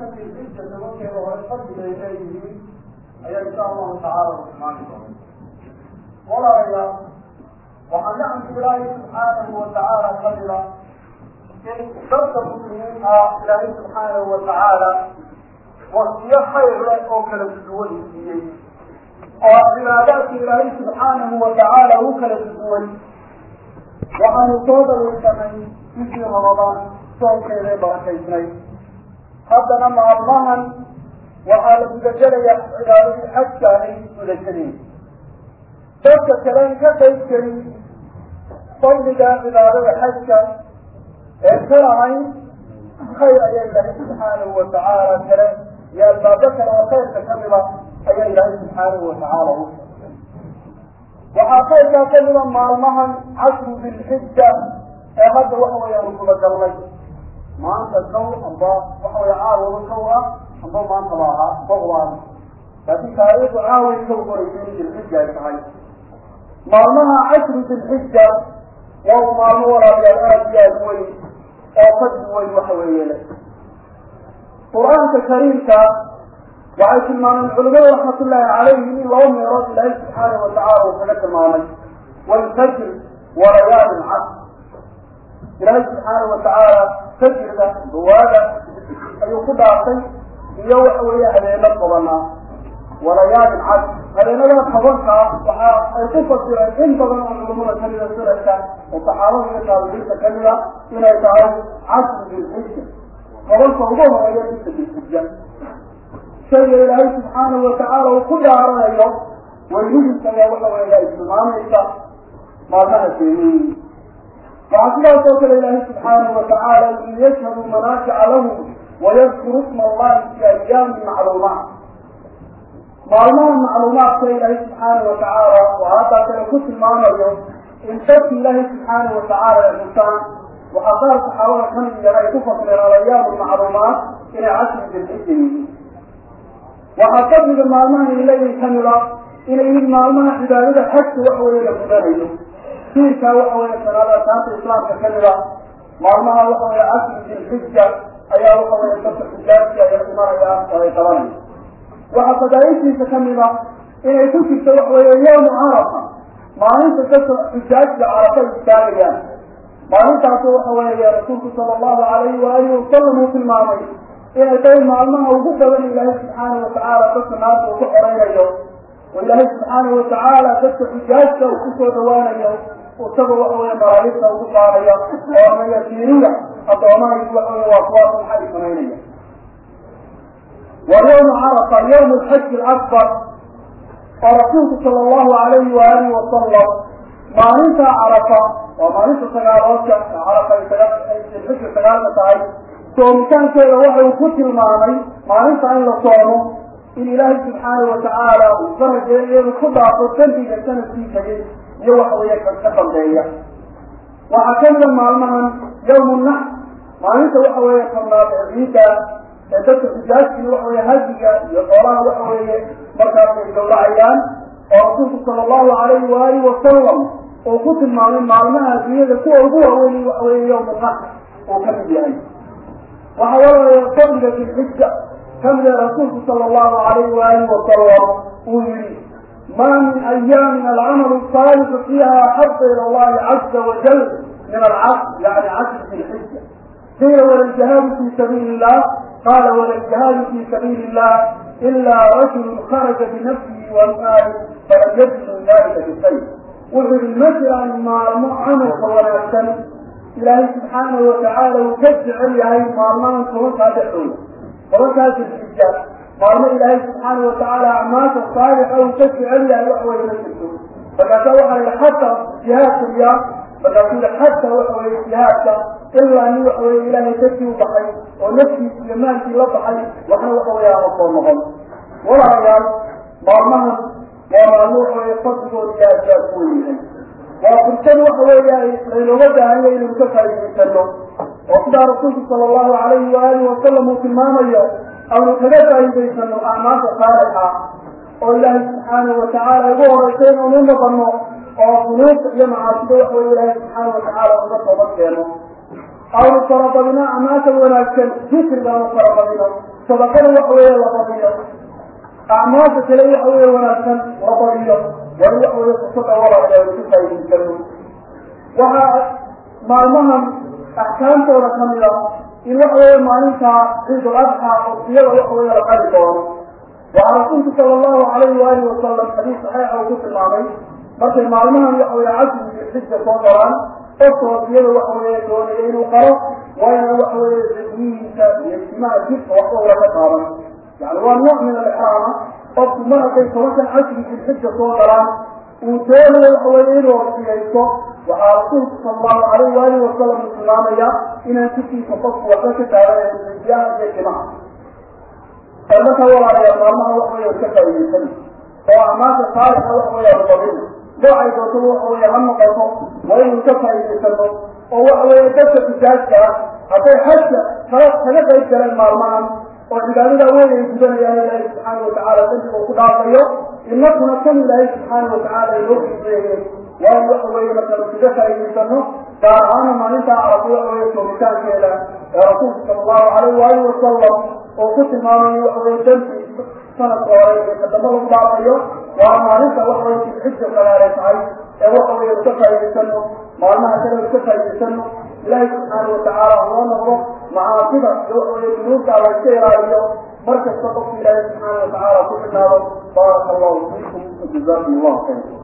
tobanka dilxija tobankeeda hore fadliga ay leeyihiin ayaa insha allahu tacaala tilmaami doona walaalayaal waxaa nacamka ilaahay subxaanahu watacaala kamida in dadka muslimiin ah ilaahay subxaanahu watacaala wasiyo khayr leh oo kala duwan siiyey oo cibaadaadka ilaahay subxaanahu watacaala u kala duwan waxaanu soo dhawaysanay bishii ramadaan soonkeeday barakaysnay haddana maalmahan waxaa la gudagelayaa cibaadadii xajka ay gudageliin dadka kalen ka qayb gelin fadliga cibaadada xajka ee ka lahayn khayr ayaa ilaahay subxaanahu watacaala kale iyo albaabo kale oo khayrka kamida ayaa ilaahay subxaanahu watacaala u waxaa khayrkaa kamida maalmahan cashru dilxija ee hadda waxa weeyaan gudagalnay maanta kow amba waxa weya caawaba kow ah amba maanta ba ahaa bawaan laakiin taariikhdu caaway kow qoraysa in dilxija ay tahay maalmaha cashru dilxija waa maalmo walaalayaal aada iyo aada weyn oo fadli weyn waxa weeye le qur-aanka kariimka waxay tilmaameen culimada raxmatullaahi calayhim in laba meelood ilaahay subxaanahu watacala uu kaga tilmaamay walfajr walayaalin cas ilaahay subxaanahu watacaala fajrka duwaada ayuu ku dhaafay iyo waxa weeye habeeno tobanaa walayaalin cas habeenada tobanka waxa ay ku fasireen in badan oo culimada kamida sunanka oo saxaabada iyo taabiciinta kamida inay tahay casru dilxija tobanka ugu horeeya bisha dilxija shayga ilaahay subxaanahu watacaala uu ku dhaaranayo weynidiisa ayaa waxa weeya ay tilmaamaysa maalmaha keeyeyi waxaa sidaas oo kale ilaahay subxaanahu watacaala liyashhaduu manaafica lahum wayadkuru isma allahi fi ayaamin macluumaat maalmaha macluumaadka ilaahay subxaanahu watacaala oo haddaa kale ku tilmaamayo in dadki ilaahay subxaanahu watacaala ay xusaan waxaa qaar saxaabada kamid yar ay ku fasireen alayaamu macluumaat inay cashri dilxija yihiin waxaa fadliga maalmaha ay leeyihin kamida inay yihiin maalmaha cibaadada xajka waxa weeye la gudanayo siirkaa waxa weeye sanaada taanta islaamka kamida maalmaha waxa weeye cashri dilxija ayaa waxa weeye dadka xujaajka ay imanayaan oo ay qabanaya waxaa fadaaishiisa kamida inay ku jirto waxa weeye yawmu carafa maalinta dadka xujaajka carafa istaagayaan maalintaasu waxa weeye rasuulku sala allahu alayhi waalihi wasalam uu tilmaamay inay tahay maalmaha ugu badan ilaahay subxaanahu watacaala dadka naarta uu ku xoreynayo oo ilaahay subxaanahu watacaala dadka xujaajka uu kusoo dhawaanayo isagoo waxa weye malaa'igta ugu saarayo oo mayasiiriya addoomahays waxa weye waa kuwaas maxay samaynaya waa yawmu carafa yawm alxaji alakbar oo rasuulku sala allahu alayhi waalihi wasalam maalintaa carafa waa maalinta sagaaloodka carafa xija sagaalka tahay soomitaankeeda waxa uu ku tilmaamay maalinta in la soomo in ilaahay subxaanahu watacaala uu farajeeyo inuu ku dhaafo dambiga sanadkii tegay iyo waxa weeye ka dambeeya waxaa kamida maalmahan yawmu nax maalinta waxa weeye tobnaad ee ciidda ee dadka xujaajkii waxa weye hadiga iyo xoolaha waxa weeye markaas ay gawracayaan oo rasuulku sala allahu alayhi waalihi wasalam uu ku tilmaamay maalmaha adduunyada kuwa ugu waaweyn waxa weeye yawmu nax uu ka mid yahay waxaa walaalaya fadliga dilxija kamida rasuulku sala allahu alayhi waalihi wasalam uu yihi ma min ayaamin alcamalu saalixu fiiha axaba ila allahi caza wajal min alcasr yani casr dilxija qiila wala ljihaadu fi sabiili illah qala wala ljihaadu fi sabiili illah ila rajulu kharaja binafsihi wamaali falam yajid min dalika bishay wuxuu yihi ma jiraan maalmo camalka wanaagsan ilaahay subxaanahu watacaala uu ka jecel yahay maalmahan tobankaa dhexooda tobankaas dilxija maalmo ilaahay subxaanahu watacaala acmaasha saalixa uu ka jecel yahay wax weye ma jirto markaasaa waxaa yihi xataa jihaadka miya markaasuu yihi xataa waxa weye jihaadka ilaa nin waxa weye ilaahay dadkii u baxay oo naftiisi iyo maalkii la baxay waxna waxa weye ama soo noqon walaalayaal maalmahan waa maalmo waxa weye fadligooda iyo aadaad ku weyahay waa fursad waxa weeya laynooga baahanya inaynu ka faa'idaysano oo sidaa rasuulku sala allahu alayhi waalihi wasalam uu tilmaamayo aynu kaga faa'idaysano acmaasha saalixa oo ilaahay subxaanahu watacaala ugu horeysa inaynu u noqono oo dunuubta iyo macaasida waxa weye ilaahay subxaanahu watacaala uga toobad keeno aynu farabadino acmaasha wanaagsan dikrigaanu farabadino sadaqada waxa weeye la badiyo acmaasha kale waxa weeye wanaagsan la badiyo waa waxa weeye fursada walaalayaal ku faa'iidaysano waxaa maalmahan axkaamtooda kamid a in waxa weeye maalintaa ciidul adxa waqtiyada waxa weeye la qali doono waxaa rasuulku sala allahu calayhi waalihi wasalam xadiis saxiixa uu ku tilmaamay markay maalmahan waxa weeye casriga xija soo galaan qofka waqtiyada waxa weeye doonaya inuu qalo waa ina waxa weeye zikrihiisa iyo ijtimaaca jidka waxba ula ka qaadan yani waa nooc min alixraama qofku mar hadday tobankan casriga xija soo galaan uu doonayo waxa weeye inuu waqtiyaysto waxaa rasuulku sala allahu calayhi waalihi wasalam uu tilmaamaya inaan jidkiisa qofku waxba ka taaganayn rijyaha iyo timaha marka walaalayaal maalmaha waxa weeye ka faa'iidaysan oo amaanta saalixa waxa weeye rubabin noocay doonto waxa weeye ha noqoto waa inuu ka faa'iidaysano oo waxa weeye dadka tijaajka ah hadday xajka kala kaga qayb galeen maalmahan oo cibaadada weyn ay gudanayaan ilaahi subxaana watacaala dambiga uu ku dhaafayo inakuna kan ilaahi subxaana watacaala inoo xiiseeyey waa in waxa weeye markanu kaga faa'iidaysano gaar ahaana maalintaa aragto waxa weeye joogitaankeeda ee rasuulku sala allahu calayhi waalihi wasalam oo ku tilmaamay waxa weeye dambi sanadka hore iyo kadamba lagu dhaafayo waa maalinta waxa weye xija kalaale tahay ee waxa weeye iska faa'iidaysano maalmaha kale iska faa'iidaysano ilaahi subxaana watacaala hanoo noqdo macaasida iyo waxa weeye dunuubta la iska ilaaliyo mar kasta qofka ilaahi subxaana watacaala ku xidhnaado baaraka allahu fiikum wajazakum allahu khayr